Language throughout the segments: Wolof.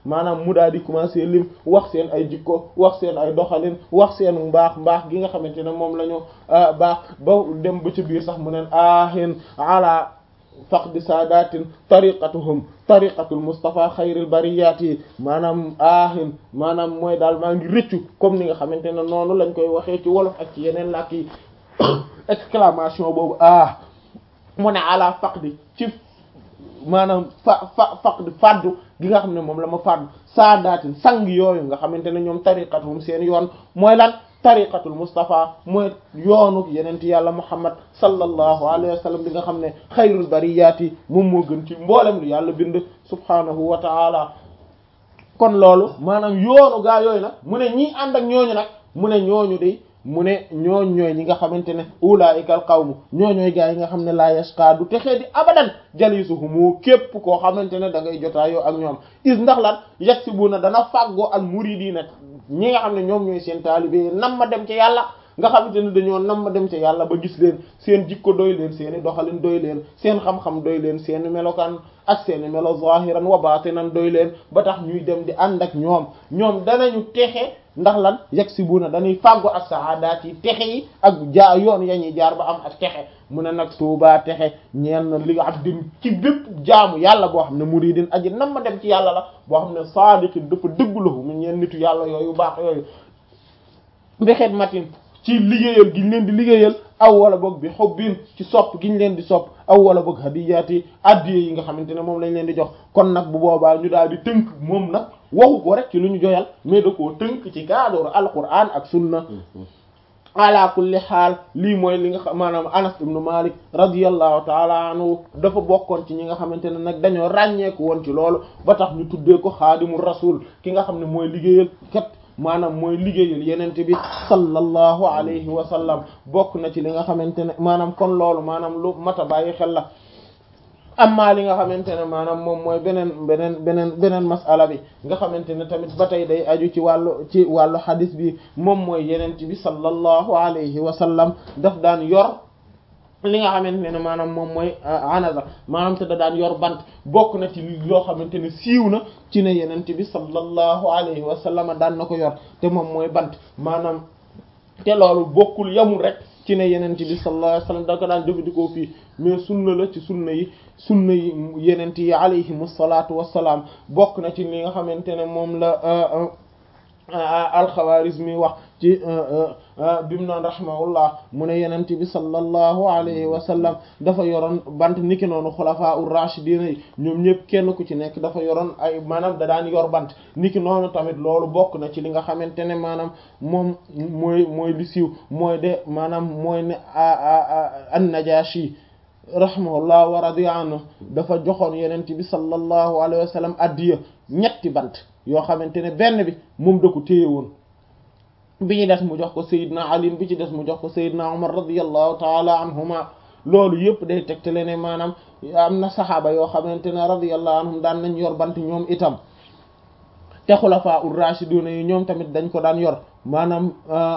maanaam mu daal di commencer lim wax seen ay jikko wax seen ay doxalin wax seen mbaax mbaax gi nga xamante ne moom la ñu baax ba dem ba ci biir sax mu neen ahin ala faqdi saadatin tariqatuhum tariqatul Mustafa xayril bariyati maanaam ahin maanaam mooy daal maa ngi rëccu comme ni nga xamante ne noonu lañ koy waxee ci wolof ak ci yeneen làkk yi exclamation boobu ah mu ne ala faqdi ci maanaam fa fa faqdi faddu gi nga xam ne moom la ma faddu saadatin sang yooyu nga xamante ne ñoom tariqatuhum seen yoon mooy lan tariqatul Mustafa mooy yoonu yenent yàlla Muhammad sallallahu alayhi wa sallam bi nga xam ne xayrul bariyaati moom moo gën ci mboolem lu yàlla bind subhanahu wa ta'ala kon loolu maanaam yoonu gaa yooyu nag mu ne ñii ànd ak ñooñu nag mu ne ñooñu de mu ne ñooñ ñooy ñi nga xamante ne ulaa'ikal qawmu ñooñooy gaa yi nga xam ne la yashqa du texee di abadan jalisuhumu képp koo xamante ne da ngay jotaayoo ak ñoom is ndax lan yaksibuna dana fàggoo al muridina ñi nga xam ne ñoom ñooy seen taalibe nam ma dem ci yàlla nga xamante ne dañoo nam ma dem ci yàlla ba gis leen seen jikko doy leen seeni doxalin doy leen seen xam-xam doy leen seeni melokaan ak seeni melo zahiran wa batinan doy leen ba tax ñuy dem di ànd ak ñoom ñoom danañu texe ndax lan yaksibuna dañuy fàggu ak saadaat yi texe yi ak jaa yoon ya ñuy jaar ba am ak texe mu ne nag tuubaa texe ñeel na li nga xam din ci bépp jaamu yàlla boo xam ne muridin aji nam ma dem ci yàlla la boo xam ne saadiqin dafa dëggulahu mu ñeen nitu yàlla yooyu baax yooyu mbexeet matin ci liggéeyal gi ñu leen di liggéeyal aw wala boog bi xobbin ci sopp gi ñu leen di sopp aw wala boog hadiyaati addiye yi nga xamante ne moom lañ leen di jox kon nag bu boobaa ñu daal di tënk moom nag waxu ko rek ci lu ñu joyal mais da koo tënk ci cadre alquran ak sunna ala kulli xaal lii mooy li nga xam maanaam Anas ibn Malik radiyallahu taala anhu dafa bokkoon ci ñi nga xamante ne nag dañoo ràññeeku woon ci loolu ba tax ñu tuddee ko xaadimu rasul ki nga xam ne mooy liggéeyal kat maanaam mooy liggéeyal yenente bi sallallahu alayhi wa sallam bokk na ci li nga xamante ne maanaam kon loolu maanaam lu mata bàyyi xel la amma li nga xamante ne maanaam moom mooy beneen beneen beneen beneen masala bi nga xamante ne tamit ba tey day aju ci wàllu ci wàllu xadis bi moom mooy yenente bi sallallahu alayhi wa sallam daf daan yor li nga xamante ne maanaam moom mooy anaza maanaam te da daan yor bant bokk na ci loo xamante ne siiw na ci ne yenente bi sallallahu alayhi wa sallam daan na ko yor te moom mooy bant maanaam te loolu bokkul yamul rek ci ne yenente bi sallallahu alayhi wa sallam da ko daan jëfandikoo fii mais sunna la ci sunna yi sunna yi yenente yi alayhim salaatu wassalaam bokk na ci li nga xamante ne moom la alxawaarismi wax ci bimu naan rahimahullah mu ne yenente bi sallallahu alayhi wa sallam dafa yoroon bant niki noonu xulafaa ur rashidina yi ñoom ñëpp kenn ku ci nekk dafa yoroon ay maanaam da daan yor bant niki noonu tamit loolu bokk na ci li nga xamante ne maanaam moom mooy mooy li siiw mooy de maanaam mooy ne an-Najashi rahimahullah wa radiya anhu dafa joxoon yenente bi sallallahu alayhi wa sallam addiya ñetti bant yoo xamante ne benn bi moom da ko téye woon bi ñu des mu jox ko Seydina Ali bi ci des mu jox ko Seydina Umar radiyallahu taala anhuma loolu yëpp day tegtale ne maanaam am na saxaaba yoo xamante ne radiyallahu anhum daan nañ yor bant ñoom itam te xulafaa ur rashiduna yi ñoom tamit dañ ko daan yor maanaam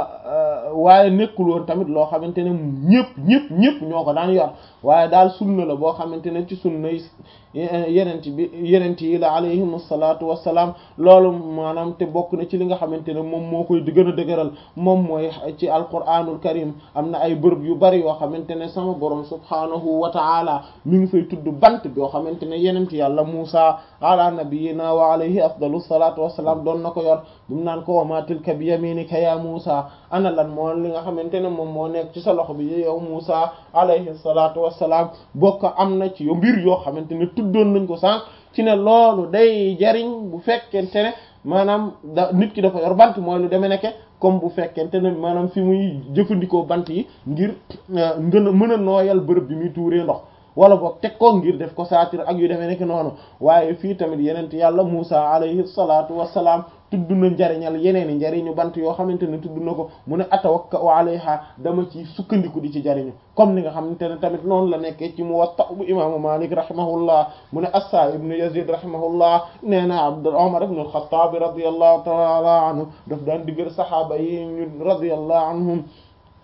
waaye nekkul woon tamit loo xamante ne ñëpp ñëpp ñëpp ñoo ko daan yor waaye daal sunna la boo xamante ne ci sunna yi yenent bi yenent yi la alayhim salaatu wassalaam loolu maanaam te bokk na ci li nga xamante ne moom moo koy gën a dëgëral moom mooy ci alquranul karim am na ay bërëb yu bari yoo xamante ne sama borom subhaanahu wa ta'ala mi ngi fay tudd bant yoo xamante ne yenent yàlla Muusa ala nabiyina wa alayhi afdalu salaatu wassalaam doon na ko yor dum naan ko wa ma tilka bi yaminika ya Muusa ana lan moo li nga xamante ne moom moo nekk ci sa loxo bi yow Muusa alayhi salaatu wassalaam bokk am na ci yo mbir yoo xamante ne tuddoon nañ ko sànq ci ne loolu day jariñ bu fekkente ne maanaam da nit ki dafa yor bant mooy lu demee nekke comme bu fekkente ne maanaam fi muy jëfandikoo bant yi ngir ngën a mën a nooyal bërëb bi muy tuuree ndox wala boog teg ko ngir def ko saatir ak yu demee nekk noonu waaye fii tamit yenent yàlla Muusa alayhi salaatu wassalaam tudd na njariñal yeneen i njariñu bant yoo xamante ne tudd na ko mu ne atawakka'u alayha dama ci sukkandiku di ci jariñu comme ni nga xamante ne tamit noonu la nekkee ci Muwatta bu imaamu Malik rahimahullah mu ne Assa ibn Yazid rahimahullah nee na Abd Umar ibn al-Khattab radiyallahu ta'ala anhu daf daan diggal sahaaba yi ñu radiyallahu anhum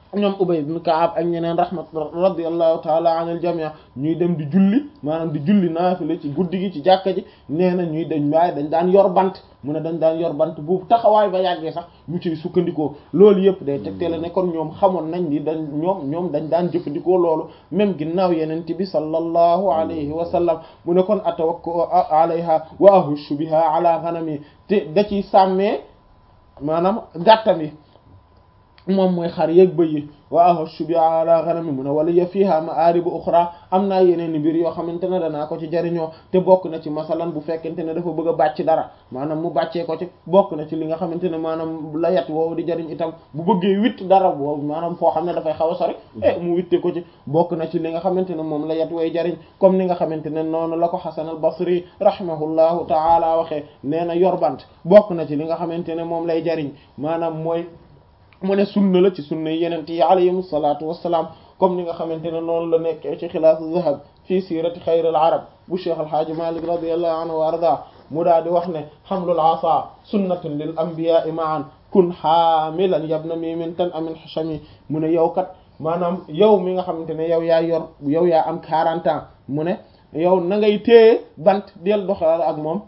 ñoom Ubay ibn Ka'ab ak ñeneen rahmat radiyallahu ta'ala anil jami' ñuy dem di julli maanaam di julli naafila ci guddi gi ci jàkka ji nee na ñuy dañ waaye dañ daan yor bant mu ne dañ daan yor bant bu taxawaay ba yàggee sax ñu ciy sukkandikoo loolu yëpp day tegtale ne kon ñoom xamoon nañ ni dañ ñoom ñoom dañ daan jëfandikoo loolu même ginnaaw yeneen bi sallallahu alayhi wa sallam mu ne kon atawakku alayha wa ahushu biha ala ghanami te da ciy sàmmee maanaam gàttam yi moom mooy xar yeeg bëy yi wa ahushu bi ala ghanami mu ne wala ya fiha ma'aribu ukhra am naa yeneen i mbir yoo xamante ne danaa ko ci jariñoo te bokk na ci masalan bu fekkente ne dafa bëgg a bàcc dara maanaam mu bàccee ko ci bokk na ci li nga xamante ne maanaam la yat woowu di jariñ itam bu bëggee witt dara boobu maanaam foo xam ne dafay xaw a sori e mu witte ko ci bokk na ci li nga xamante ne moom la yat way jariñ comme ni nga xamante ne noonu la ko Hasan al-Basri rahimahullahu ta'ala waxee nee na yorbant bokk na ci li nga xamante ne moom lay jariñ maanaam mooy mu ne sunna la ci sunna yenent yi alayhim salaatu wassalaam comme ni nga xamante ne noonu la nekkee ci xilaasu zahab fii siirati xayril arab bu cheikh alhaaji malik radiyallahu anhu wa arda mu daa di wax ne xamlul asa sunnatun lil anbiya'i ma'an kun xaamilan yabna mimin tan amin xashami mu ne yow kat maanaam yow mi nga xamante ne yow yaa yor yow yaa am 40 ans mu ne yow na ngay téye bant del doxal ak moom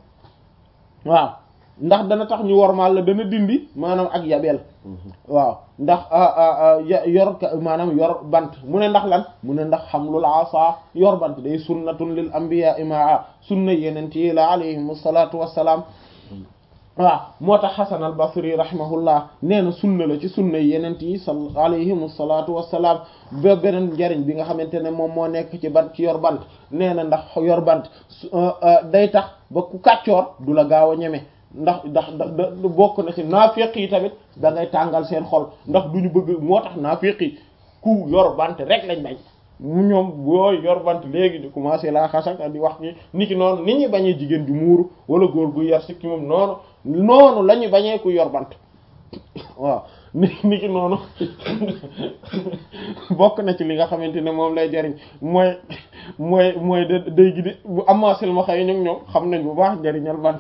waaw ndax dana tax ñu wormaal la dana dindi maanaam ak yabeel waaw ndax yor maanaam yor bant mu ne ndax lan mu ne ndax xamlul asa yor bant day sunnatun lil anbiya imaa sunna yeneen yi la alayhim asalatu wassalaam waaw moo tax Hasan al Basri rahimahullah nee na sunna la ci sunna yeneen yi sal alayhim asalatu wassalaam ba beneen njariñ bi nga xamante ne moom moo nekk ci bant ci yor bant nee na ndax yor bant day tax ba ku kàccoor du la gaaw a ñeme ndax ndax da bokk na ci naafiq yi tamit da ngay tàngal seen xol ndax du ñu bëgg moo tax naafiq yi ku yor bant rek lañ bañ mu ñoom booy yor bant léegi di commencé laa xasaka di wax ni ni ki noonu nit ñi bañee jigéen ju muuru wala góor gu yar sikki moom noonu noonu la ñu bañee ku yor bant waaw ni ni ki noonu bokk na ci li nga xamante ne moom lay jariñ mooy mooy mooy da day gi di bu amaasel ma xëy ñoom ñoom xam nañ bu baax njariñal bant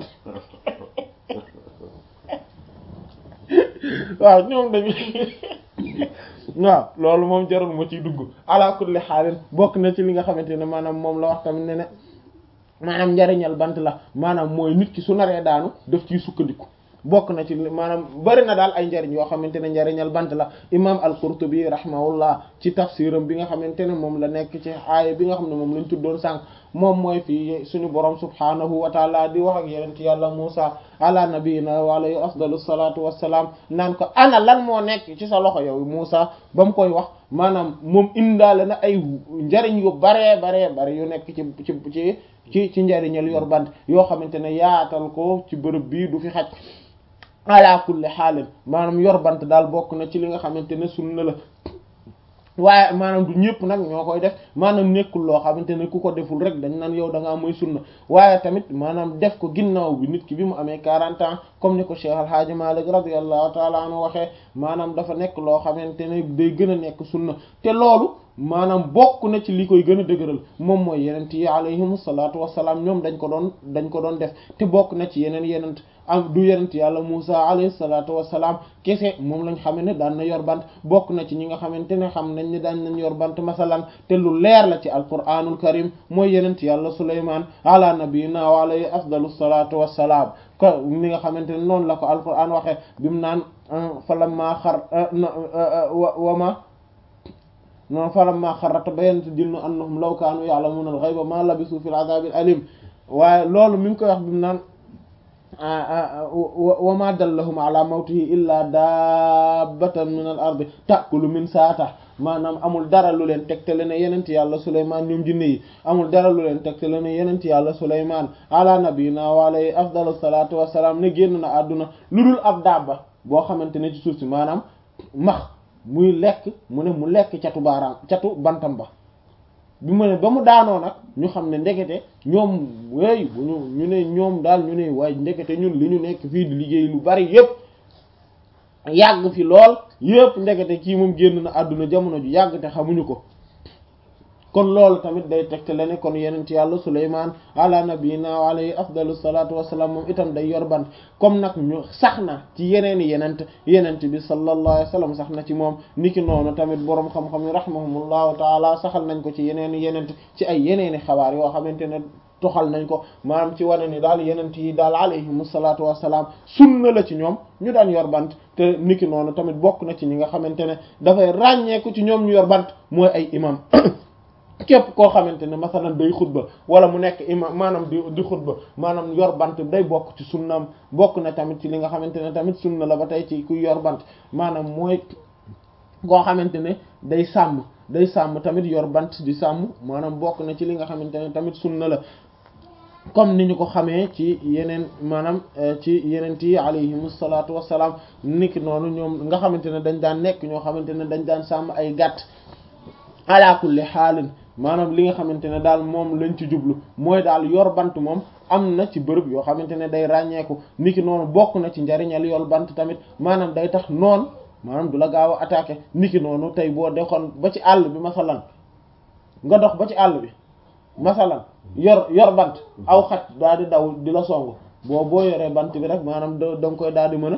waaw ñoom dañu waaw loolu moom jarul ma ciy dugg ala kulli xaalin bokk na ci li nga xamante ne maanaam moom la wax tamit ne ne maanaam njariñal bant la maanaam mooy nit ki su naree daanu daf ciy sukkandiku bokk na ci maanaam bari na daal ay njariñ yoo xamante ne njariñal bant la imam al-Qurtubi rahimahullah ci tafsiram bi nga xamante ne moom la nekk ci aaya bi nga xam ne moom lañ tuddoon sànq moom mooy fii suñu borom subhanahu wa taala di wax ak yeneen ci yàlla Musa ala nabiyina wa alayhi afdalu salatu wassalaam naan ko ana lan moo nekk ci sa loxo yow Musa ba mu koy wax maanaam moom indaale na ay njariñ yu baree baree bari yu nekk ci ci ci ci ci njariñal yor bant yoo xamante ne yaatal ko ci bërëb bii du fi xaj ala kulli xaalin maanaam yor bant daal bokk na ci li nga xamante ne sunna la waaye maanaam du ñëpp nag ñoo koy def maanaam nekkul loo xamante ne ku ko deful rek dañ naan yow da ngaa mooy sunna waaye tamit maanaam def ko ginnaaw bi nit ki bi mu amee 40 ans comme ni ko Cheikh Al Hadj Malick radiyallahu taala anhu waxee maanaam dafa nekk loo xamante ne day gën a nekk sunna te loolu maanaam bokk na ci li koy gën a dëgëral moom mooy yenent yi alayhimu salaatu wassalaam ñoom dañ ko doon dañ ko doon def te bokk na ci yeneen yenent am du yenent yàlla Musa alayhi salaatu wassalaam kese moom lañ xamee ne daan na yor bant bokk na ci ñi nga xamante ne xam nañ ne daan nañ yor bant masalan te lu leer la ci alquranul karim mooy yenent yàlla Sulaymaan ala nabiyina wa alayhi afdalu salaatu wassalaam ko ni nga xamante ne noonu la ko alquran waxee bimu naan falamma xar wama noonu falamma xarrata bayanat jinnu annahum law kaanu ya'lamuna al-ghayba ma labisu fil azabil alim waaye loolu mi ngi koy wax bi mu naan wa ma dallahum ala mawtihi illa dabbatan min al ardi ta'kulu min saata maanaam amul dara lu leen tegtale ne yenent yàlla Sulaymaan ñoom jinne yi amul dara lu leen tegtale ne yenent yàlla Sulaymaan ala nabiyina wa alayhi afdalu salatu wassalam ne génn na àdduna lu dul ab dabba boo xamante ne ci suuf si maanaam max muy lekk mu ne mu lekk catu baaraam catu bantam ba bi mu ne ba mu daanoo nag ñu xam ne ndekete ñoom wey bu ñu ñu ne ñoom daal ñu ne waaye ndekete ñun li ñu nekk fii di liggéey lu bari yépp yàgg fi lool yépp ndekete kii moom génn na àdduna jamono ju yàgg te xamuñu ko kon loolu tamit day tegte la ne kon yenent yàlla Sulaymaan ala nabiyina wa alayhi afdalu salatu wassalam moom itam day yor bant comme nag ñu sax na ci yeneeni yenent yenent bi sallallahu alayhi wa sallam sax na ci moom niki noonu tamit boroom xam-xam yi rahimahumullahu taala saxal nañ ko ci yeneeni yenent ci ay yeneeni xabaar yoo xamante ne toxal nañ ko maanaam ci wane ni daal yenent yi daal alayhimu salaatu wassalaam sunna la ci ñoom ñu daan yor bant te niki noonu tamit bokk na ci ñi nga xamante ne dafay ràññeeku ci ñoom ñu yor bant mooy ay imam képp koo xamante ne masalan day xutba wala mu nekk imam maanaam di di xutba maanaam yor bant day bokk ci sunnaam bokk na tamit ci li nga xamante ne tamit sunna la ba tey ci kuy yor bant maanaam mooy koo xamante ne day sàmm day sàmm tamit yor bant di sàmm maanaam bokk na ci li nga xamante ne tamit sunna la comme ni ñu ko xamee ci yeneen maanaam ci yeneen yi alayhimu salaatu wassalaam niki noonu ñoom nga xamante ne dañ daan nekk ñoo xamante ne dañ daan sàmm ay gàtt ala kulli xaalin maanaam li nga xamante ne daal moom lañ ci jublu mooy daal yor bant moom am na ci bërëb yoo xamante ne day ràññeeku niki noonu bokk na ci njariñal yor bant tamit maanaam day tax noon maanaam du la gaaw a attaqué niki noonu tey boo dexoon ba ci àll bi masalan nga dox ba ci àll bi masalan yor yor bant aw xaj daal di daw di la song boo boo yoree bant bi rek maanaam da da nga koy daal di mën a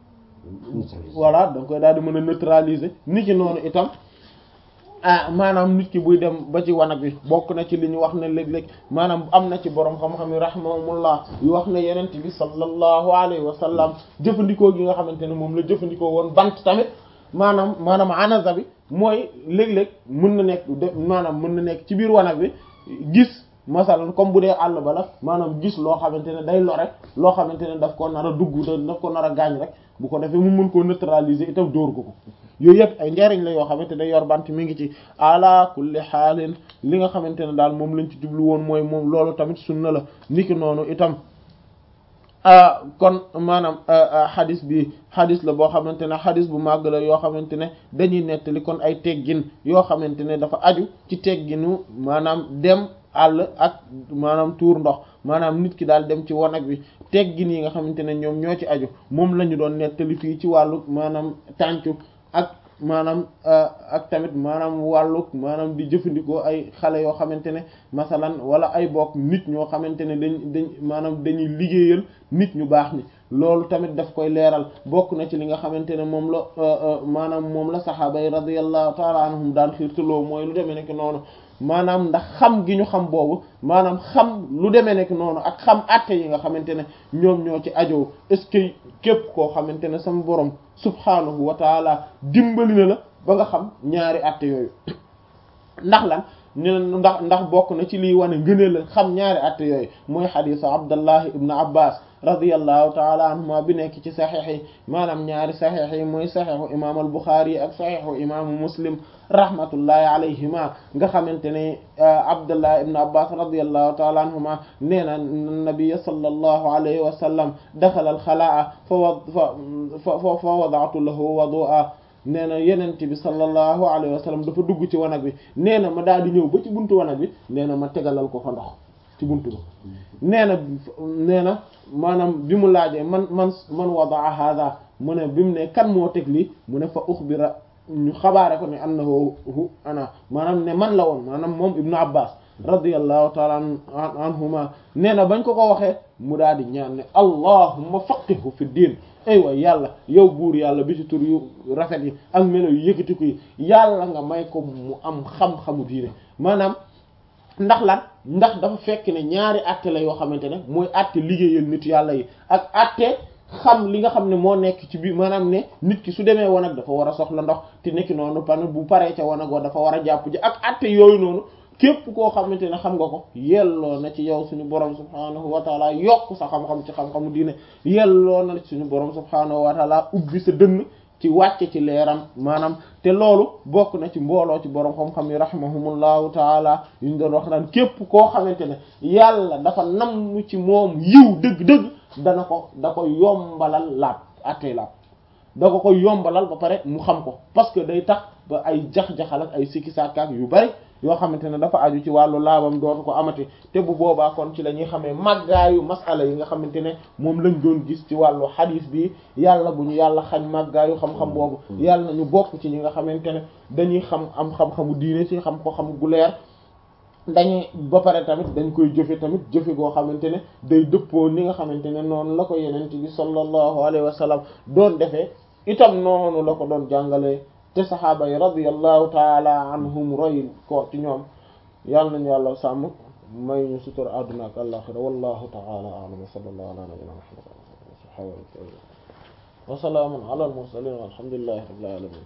voilà da nga koy daal di mën a neutraliser niki noonu itam ah maanaam nit ki buy dem ba ci wanag bi bokk na ci li ñu wax ne léeg-léeg maanaam am na ci borom xam-xam yi rahimahumullah yu wax ne yenent bi sallallahu alayhi wa sallam jëfandikoo gi nga xamante ne moom la jëfandikoo woon bant tamit maanaam maanaam anaza bi mooy léeg-léeg mën na nekk de maanaam mën na nekk ci biir wanag bi gis masalan comme bu dee àll ba la maanaam gis loo xamante ne day lore loo xamante ne daf ko nar a dugg daf ko nar a gaañ rek bu ko defee mu mën koo neutraliser itam dóor ko ko yooyu yëpp ay njariñ la yoo xamante ne yor bant mi ngi ci ala kulli xaalin li nga xamante ne daal moom lañ ci jublu woon mooy moom loolu tamit sunna la niki noonu itam kon maanaam xadis bi xadis la boo xamante ne xadis bu màgg la yoo xamante ne dañuy nettali kon ay teggin yoo xamante ne dafa aju ci tegginu maanaam dem àll ak maanaam tuur ndox maanaam nit ki daal dem ci wanag bi teggin yi nga xamante ne ñoom ñoo ci aju moom la ñu doon nettali fii ci wàllu maanaam tàncu ak maanaam ak tamit maanaam wàlluk maanaam di jëfandikoo ay xale yoo xamante ne masalan wala ay bokk nit ñoo xamante ne dañ dañ maanaam dañuy liggéeyal nit ñu baax ni loolu tamit daf koy leeral bokk na ci li nga xamante ne moom la maanaam moom la saxaaba yi radiyallahu taala anhum daan xiirtaloo mooy lu demee nekk noonu maanaam ndax xam gi ñu xam boobu maanaam xam lu demee nekk noonu ak xam àtte yi nga xamante ne ñoom ñoo ci ajoo est-ce que képp koo xamante ne sama borom subhaanahu wa taala dimbali na la ba nga xam ñaari àtte yooyu ndax lan ñu ndax ndax bokk na ci liy wane ngëneel la xam ñaari àtte yooyu mooy xadiisu Abdallah ibn Abbas radiyallahu taala anhuma bi nekk ci saxiix yi maanaam ñaari saxiix yi mooy saxiixu imaamu al-Buxaari yi ak saxiixu imaamu Muslim rahmatullahi alayhima nga xamante ne Abdullah ibn Abbas radiyallahu taala anhuma nee na nabiyya sallallahu alayhi wa sallam daxala al-xalaa fa wa fa fa fa wada'tu lahu wudu'a nee na yenent bi sallallahu alayhi wa sallam dafa dugg ci wanag bi nee na ma daal di ñëw ba ci buntu wanag bi nee na ma tegalal ko fa ndox ci buntu ba nee na nee na maanaam bi mu laajee man man man wada'a hadha mu ne bi mu ne kan moo teg lii mu ne fa uxbira ñu xabaare ko ne annahu hu ana maanaam ne man la woon maanaam moom ibnu abbas radiyallahu taala anhuma nee na bañ ko ko waxee mu daal di ñaan ne allahumma faqihu fi diin ay waay yàlla yow buur yàlla bi ci tur yu rafet yi ak melo yu yëkkatiku yi yàlla nga may ko mu am xam-xamu diine maanaam ndax lan ndax dafa fekk ne ñaari àtte la yoo xamante ne mooy àtte liggéeyal nit yàlla yi ak àtte xam li nga xam ne moo nekk ci biir maanaam ne nit ki su demee wanag dafa war a soxla ndox te nekki noonu pan bu paree ca wanag wa dafa war a jàpp ji ak àtte yooyu noonu képp koo xamante ne xam nga ko yelloo na ci yow suñu borom subhaanahu wa taala yokk sa xam-xam ci xam-xamu diine yelloo na ci suñu borom subhaanahu wa taala ubbi sa dënn ci wàcce ci leeram maanaam te loolu bokk na ci mbooloo ci borom xam-xam yi rahimahumullahu taala yu ñu doon wax naan képp koo xamante ne yàlla dafa namm ci moom yiw dëgg-dëgg dana ko da ko yombalal laab attey laab da ko ko yombalal ba pare mu xam ko parce que day tax ba ay jax-jaxal ak ay sikki sàkkaak yu bari yoo xamante ne dafa aju ci wàllu laabam dootu ko amati te bu boobaa kon ci la ñuy xamee màggaayu masala yi nga xamante ne moom lañ doon gis ci wàllu xadiis bi yàlla bu ñu yàlla xañ màggaayu xam-xam boobu yàlla na ñu bokk ci ñi nga xamante ne dañuy xam am xam-xamu diine ci xam ko xam gu leer dañuy ba pare tamit dañ koy jëfe tamit jëfe goo xamante ne day dëppoo ni nga xamante ne noonu la ko yenent bi sallallahu alayhi wa sallam doon defee itam noonu la ko doon jàngalee te saxaaba yi radiyallahu taala anhum roy ko ci ñoom yàlla nañu yàlla sàmm may ñu sutur àdduna ak àllaxira wallahu taala a'lam wa sallallahu ala nabiyyina muhammad wa salaamun ala al mursalin walhamdulillahi rabbil alamin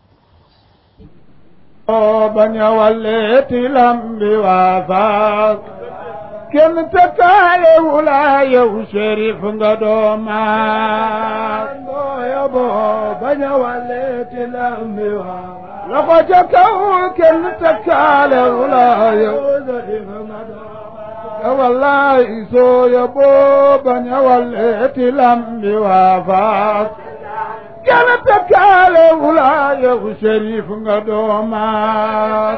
bañ a walleeti lambi waa faak kenn tëkkaale wula yow shérif nga doomaat booya boo bañ a walleeti lambi waa loxo ca kaw kenn tëkkaale wula yow shérif nga doomaat wallahi sooya boo bañ a walleeti lambi waa faak kenn tëkkaale wula yow shérif nga doomaat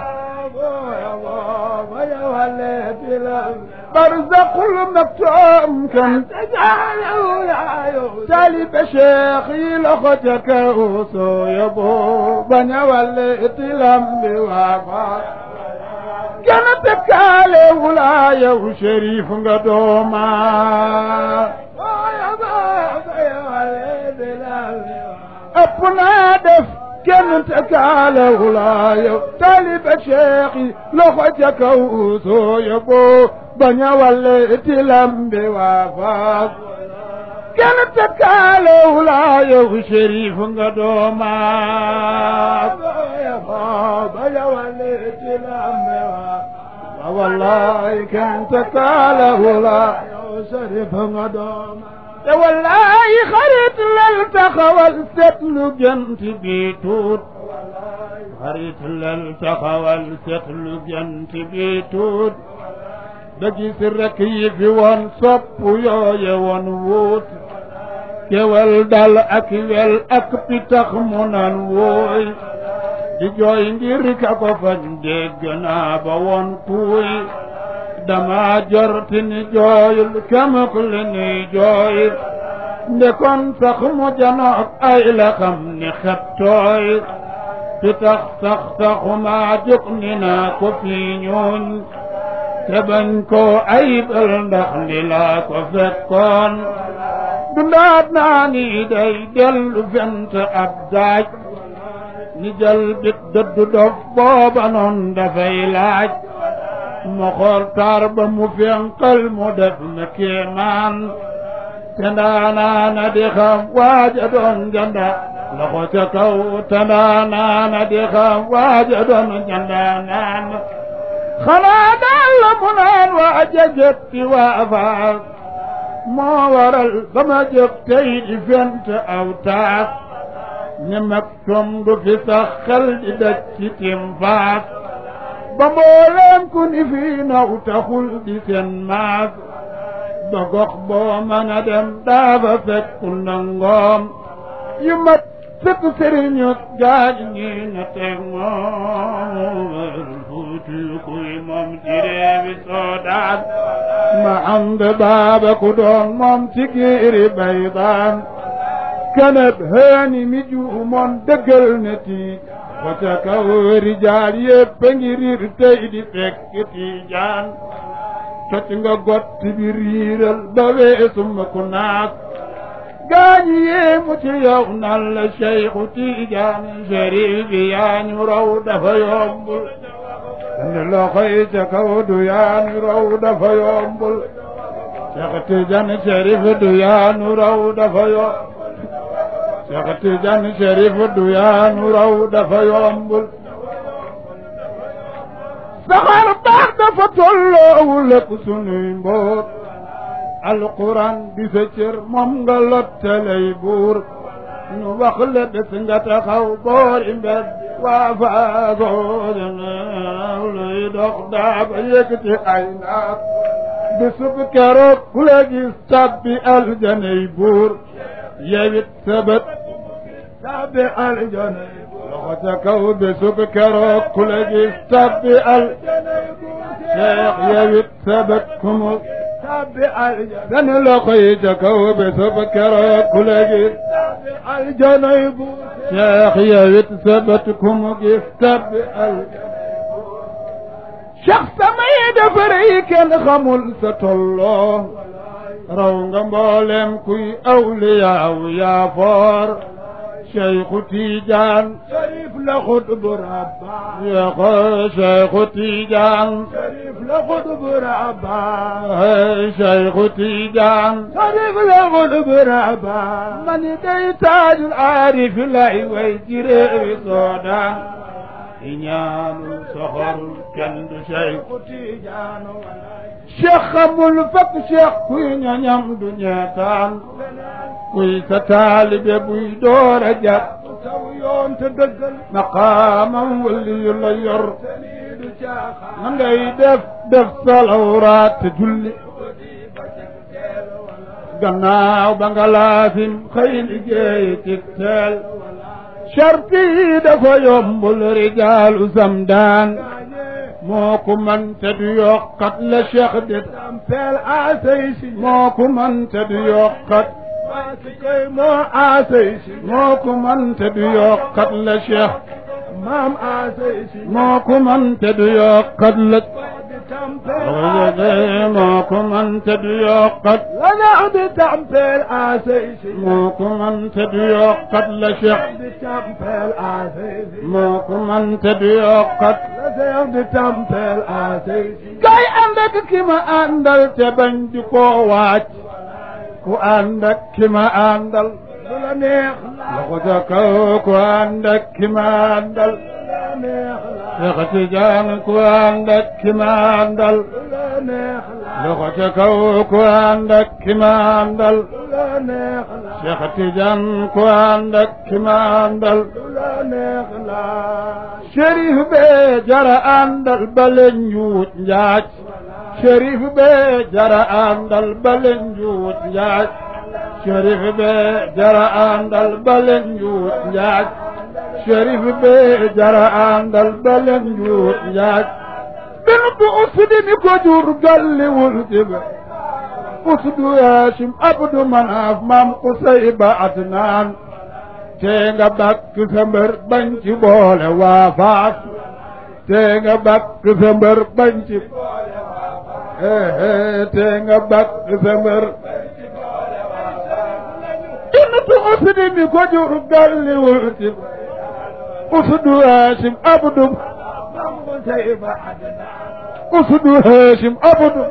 barzaqul maktoom kan tëkkaale wula yow taalibe cheikh yi loxo ca kaw sooya boo bañ a walleeti lambi waa faak kenn tëkkaale wula yow shérif nga doomaat ëpp naa def kenn tëkkaale wula yow taalibe cheikh yi loxo ca kaw sooya boo bañ a walleeti lambi waa faak kenn tëkkaale wula yow shérif nga doomaat bañ a walleeti lambi waa wallahi kenn tëkkaale wula yow shérif nga doomaat te wallahi xarit lal taxawal seetlu gent bi tuut xarit lal taxawal seetlu gent bi tuut da gis rek yi fi woon sopp yooye woon wuut kewel dal ak wel ak pitax mu nan wooy di jooy ngir ka ko fañ dégg naa ba woon kuuy dama jorti ni jooyul kemuk li ni jooy ndekon sax mu janoog ay la xam ni xet tooy ti tax sax saxuma jóg ni naa ko fii ñuuñ te bañ koo ayibal ndax li laa ko fekkoon dundaat naa ni day dellu fent ab daaj ni jël bit dëddu dof booba noon dafay laaj mu xool taar ba mu fenqal mu def na kéemaan te ndaanaana di xam waaja doon janda loxo ca kaw te ndaanaana di xam waaja doon janda naan xanaa daal la mu naan waaja jëtti waa faas moo waral ba ma jóg tey di fent aw taas ni mag tom du fi sax xel di daj ci tim faas ba mbooleem ku ni fii naw taxul di seen maas ba gox boo mën a dem daaba fekk nangoom yu mat sëkk sëriñu gaañ ñi na teg moom fuuti kuy moom ci réewi soodaan ma am de baaba ku doon moom ci giiri baydaan kanab haani mi juumoon dëggal na tiij wata kaw rijaal yépp ngi riir tey di fekk tiijaan toj nga gott bi riiral ba weesu ma ku naas gaañi yéemu ci yow nan la Cheikhu Tiijaan Sharif bi yaa ñu raw dafa yombul andi loxo yi ca kaw du yaa ñu raw dafa yombul Cheikh Tiijaan Sharif du yaa ñu raw dafa yombul Cheikh Tidiane Chérif du yaanu raw dafa yombul saxaar baax dafa tolloowul ak sunuy mboot alquran di sa cër moom nga lottalay buur ñu wax la bés nga taxaw boori mbed waa faagoo luy dox daaba yëkkati ay naat bisub keroog ku la gis tabbi aljanay buur yewit sabat tabbi aljana loxo ca kaw bisub keroog ku la gis tabbi aljana cheikh yewit sabat kumu tabbi aljana benn loxo yi ca kaw bisub keroog ku la gis tabbi aljana bu cheikh yewit sabat kumu gis tabbi aljana cheikh samay dafa rëy kenn xamul sa tolloo raw nga mboolem kuy awliyaaw yaa foor cheikhu tiijaan sharif la xutbu rabba yako cheikhu tiijaan sharif la xutbu rabba cheikhu tiijaan sharif la xutbu rabba mani day taajul aarif lay way ci réewi soodaan i ñaanul soxor kenn du cheikhu tiijaan cheikh xamul fekk cheikh kuy ñoñam du ñeetaan kuy sa taalibe buy door a jàpp saw yoon te dëggal maqaamam wali yu la yor na ngay def def salawraat te julli gannaaw ba nga laafin xëy liggéey ci teel sharti yi dafa yombul rijaalu samdaan moo ko man te du yokkat la cheikh de tampeel asay si moo ko man te du yokkat koy moo asay si moo ko man te du yokkat la cheikh maam asay si moo ko man te du yokkat la moo ko man te du yokkat la ñaaw di tampeel asay si moo ko man te du yokkat la cheikh di tampeel asay si moo ko man te du yokkat la cheikh di tampeel asay si kay ànd ak ki ma àndal te bañ di koo waaj ku ànd ak ki ma àndal du la neex loxo ca kaw ku ànd ak ki ma àndal Seex Tijaan ku ànd ak ki ma àndal loxo ca kaw ku ànd ak ki ma àndal Seex Tijaan ku ànd ak ki ma àndal Sérif bee jara àndal ba leen njuut njaaj Sérif bee jara àndal ba leen njuut njaaj Sérif bee jara àndal ba leen njuut njaaj Sérif bee jara àndal ba leen njuut njaaj bin bu usdi mi ko jur galliwul diba usdu Haasim Abdu Manaaf maam Qusay ba Adnaan te nga bakk sa mbër bañ ci boole waa Faas te nga bakk sa mbër bañ ci te nga bakk sa mbër innatu usdi mi ko jur galliwul diba usdu Haasim Abdu usdu Haasim Abdu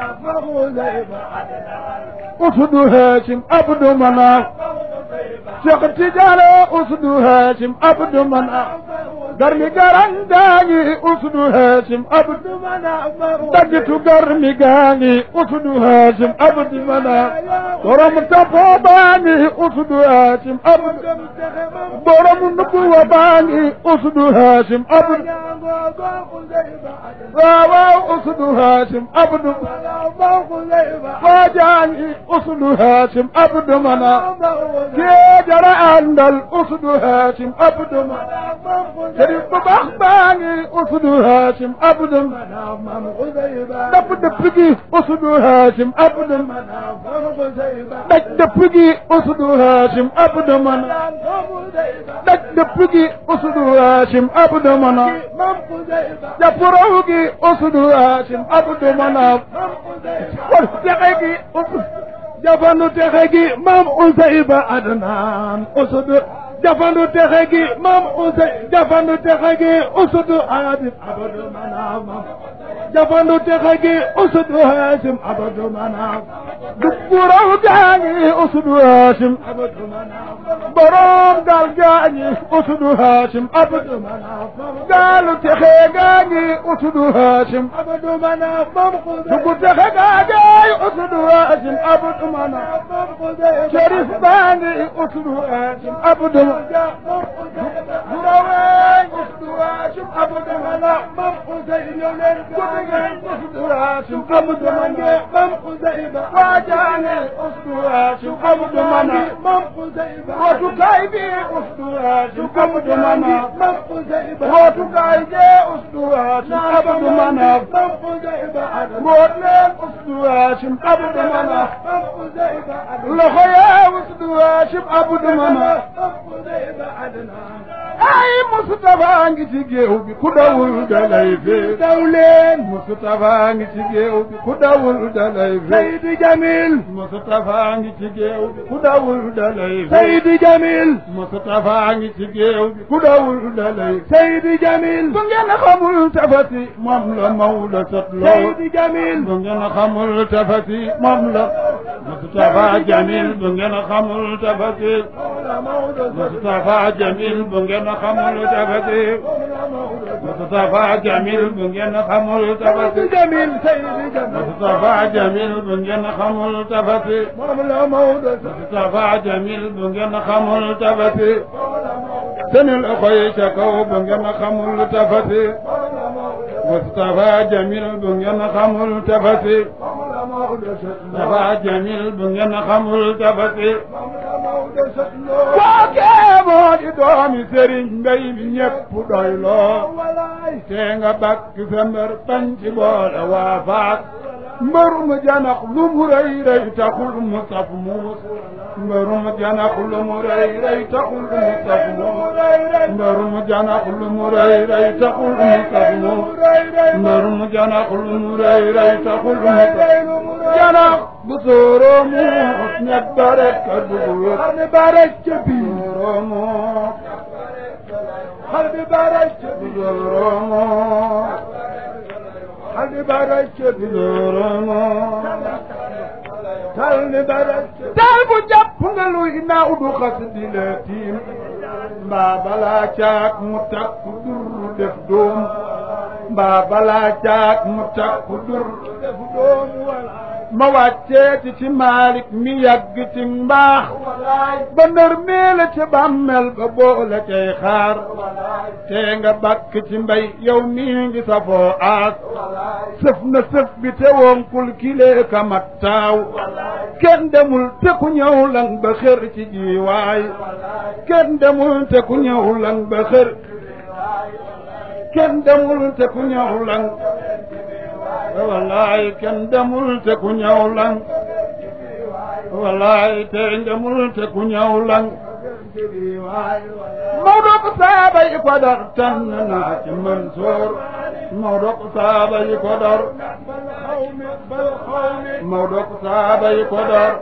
usdu Haasim Abdu Manaaf Cheikh Tidiane usdu Haasim Abdu Manaaf garmi garan gaangi usdu Haasim Abdu Manaaf dagitu garmi gaangi usdu Haasim Abdu Manaaf borom tapo baangi usdu Haasim Abdu borom nubuwa baangi usdu Haasim Abdu waaw waaw usdu Haasim Abdu waajaangi usdu Haasim Abdu Manaaf kee jara àndal usdu Haasim Abdu Manaaf sëriñ bu baax baa ngi usdu Haasim Abdu Manaaf dëpp dëpp gi usdu Haasim Abdu Manaaf daj dëpp gi usdu Haasim Abdu Manaaf daj dëpp gi usdu Haasim Abdu Manaaf jàpp raw gi usdu Haasim Abdu Manaaf kon texe gi jafandu texe gi maam Usayba Adnaan usudu jafandu texe gi maam Usay jafandu texe gi usudu Haasim Abdu Manaaf jafandu texe gi usudu Haasim Abdu Manaaf dubbu raw gaangi usudu Haasim Abdu Manaaf borom gaal gaangi usudu Haasim Abdu Manaaf gaalu texe gaangi usudu Haasim Abdu Manaaf dubbu texe gaangi usudu Haasim Abdu Manaaf Cherif baangi usudu Haasim Abdu Durawee usudu Haasim Abdu Manaaf mam Usay ñëw leen guddi usudu Haasim Abdu Manaaf mam Usayba waajaane usudu Haasim Abdu Manaaf mam Usayba wootukaay bi usudu Haasim Abdu Manaaf mam Usayba wootukaay jee usudu Haasim Abdu Manaaf mam Usayba mboot leen usudu Haasim Abdu Manaaf mam Usayba loxo yee usudu Haasim Abdu Manaaf mam Usayba ay Mustafa ngi ci géew bi ku dawul dalay fee daw leen Mustafa ngi ci géew bi ku dawul dalay fee Seydi Jamil Mustafa ngi ci géew bi ku dawul dalay fee Seydi Jamil Mustafa ngi ci géew bi ku dawul dalay Seydi Jamil bu ngeen xamul tafati moom la Maodo sotloo Seydi Jamil bu ngeen xamul tafati moom la Mustafa Jamil bu ngeen xamul tafati Mustafa Jamil bu ngeen xamul tafati Mustafa Jamil bu ngeen xamul tafati Jamil Seydi Jamil Mustafa Jamil bu ngeen xamul tafati moom la Maodo Mustafa Jamil bu ngeen xamul tafati seen loxo yi ca kaw bu ngeen xamul tafati Mustafa Jamil bu ngeen xamul tafati Mustafa Jamil bu ngeen xamul tafati kookee moo di doomi sëriñ mbay mi ñépp doy loo te nga bakk sa mbër bañ ci boole waa faak mbërum janax lu mu rëy rëy taxul mu saf muus mbërum janax lu mu rëy rëy taxul mu saf muus mbërum janax lu mu rëy rëy taxul mu saf muus mbërum janax lu mu rëy rëy taxul mu saf janax bu sooroo muus ñett ba rek ka dugg wét xar bi ba rek ca biir sooroo muus xar bi ba rek ca biir sooroo muus xar bi ba rek ca biir sooroo muus tal ni ba rek tal bu jàpp nga luy naaw du xas di la tiim mbaa balaa caag mu takku dur def doom mbaa balaa caag mu takku dur def doom wala ma wàcceeti ci Malick mi yàgg ci mbaax ba ndër meela ca bàmmel ba boole cay xaar te nga bàkk ci mbay yow mii ngi safoo aas sëf na sëf bi te wonkul kilee kamat taaw kenn demul te ku ñëw lan ba xër ci jiwaay kenn demul te ku ñëw lan ba xër kenn demul te ku ñëw lan wallaay kenn demul te ku ñëw lang wallaay te demul te ku ñëw lang Maodo ko saaba yi ko dar tànn naa ci Mansoor Maodo ko saaba yi ko dar Maodo ko saaba yi ko dar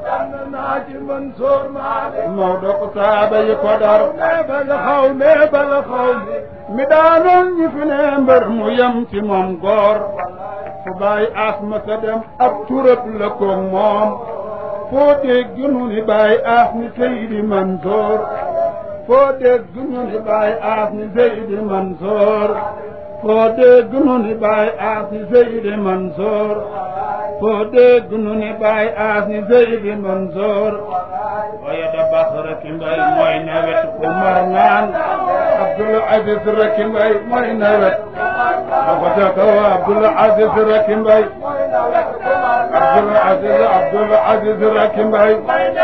Maodo ko saaba yi ko dar mi daanoon ñi fi ne mbër mu yem ci moom góor fu bàyyi asma sa dem ab turab la ko moom foo dégg nu ni bàyyi as ni Seydi Mansoor foo dégg nu ni bàyyi as ni Seydi Mansoor foo dégg nu ni bàyyi as ni Seydi Mansoor foo dégg nu ni bàyyi as ni Seydi Mansoor waaye da bax rek mbay mooy nawet ku mar naan Abdul Aziz rek mbay mooy nawet dafa kaw Abdul Aziz rek mbay Abdul Aziz Abdul Aziz rek mbay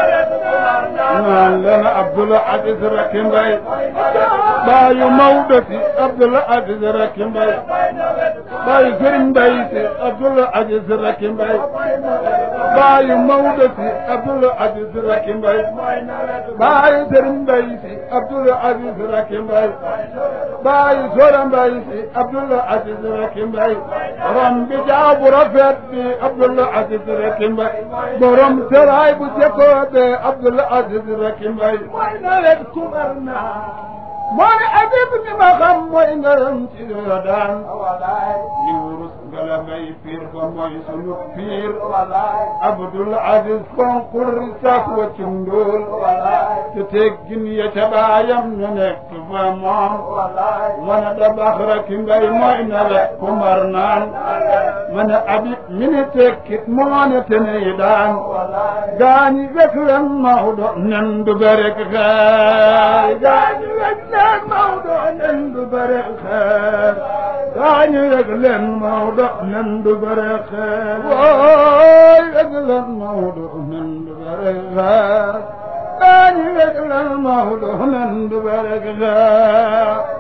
naan leen Abdul Aziz rek mbay baayu Maodo si Abdul Aziz rek mbay baayu Sëriñ Mbay si Abdul Aziz rek mbay baayu Maodo si Abdul Aziz rek mbay baayu Sëriñ Mbay si Abdul Aziz rek mbay baayu Sora Mbay si Abdul Aziz rek mbay borom bi jaabu rafet bi Abdul Aziz rek mbay borom seraay bu jekkoo be Abdul Aziz rek mbay nawet kumar naa moo ne Habib mi ma xam mooy ngaram ci daan li wurus ngala ngay piir ba mooy sunu piir Abdul Aziz konkur sax wa ci ndóol te teggin ya ca baayam ñu nekk fa moom wana da bax rek mbay mooy nawet ku mar naan mana Habib mi ni tekkit moo ne tene yi daan gaañi wek leen Maodo nen du berek xaay gaañi wek leen Maodo nen du berek xaar gaañi wek leen Maodo nen du berek xaar wooy wek leen Maodo nen du berek xaar gaañi wek leen Maodo nen du berek xaar